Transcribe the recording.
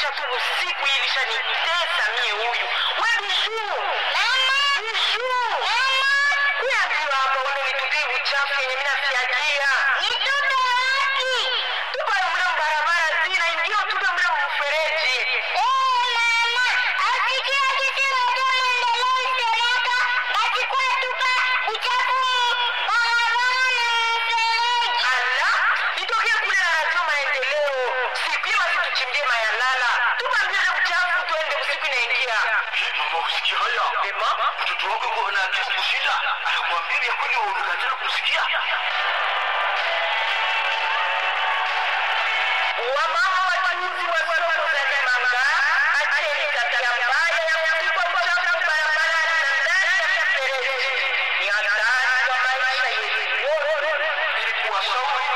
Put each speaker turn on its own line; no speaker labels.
kuosha tu usiku hii ilishanitesa mie huyu. We Bijuu. Bijuu. Kuambiwa hapa uende nitupie uchafu yenye mimi nasiagia. Tupa mle barabara zina ingia tupe mle mfereji. Ala, nitokee kule na radio maendeleo. Sipima situchimbie mayalala. Tupa mbele uchafu tuende usiku inaingia.
Eh, mama usikia haya
Ema?
mtoto wako yuko na akili kushinda anakuambia vya kweli unakatana kumsikia
Wamama wachuuzi wa soko za Limanga, acheni tabia mbaya ya kutupa uchafu barabarani na ndani ya mifereji. Ni hatari kwa maisha yetu yote.
ili kuwashauri